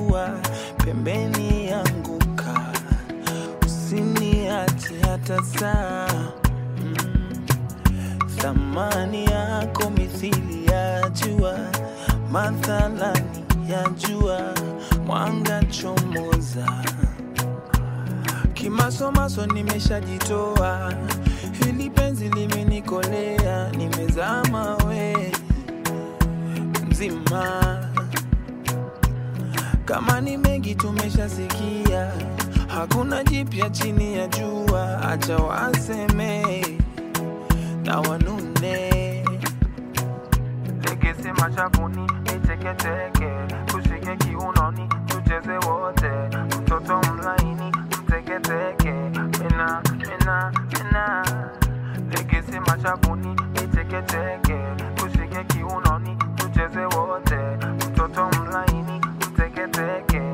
jua pembeni yanguka, usiniache hata saa mm. Thamani yako mithili ya jua, mathalani ya jua, mwanga chomoza. Kimasomaso nimeshajitoa, hili penzi limenikolea, nimezama we mzima. Kama ni mengi tumeshasikia, hakuna jipya chini ya jua, acha waseme na wanune. Legese machakuni niteketeke, tushike kiunoni tucheze wote, mtoto mlaini mteketeke, mina mina mina. Legese machakuni niteketeke, tushike kiunoni tucheze wote, mtoto mlaini mteketeke,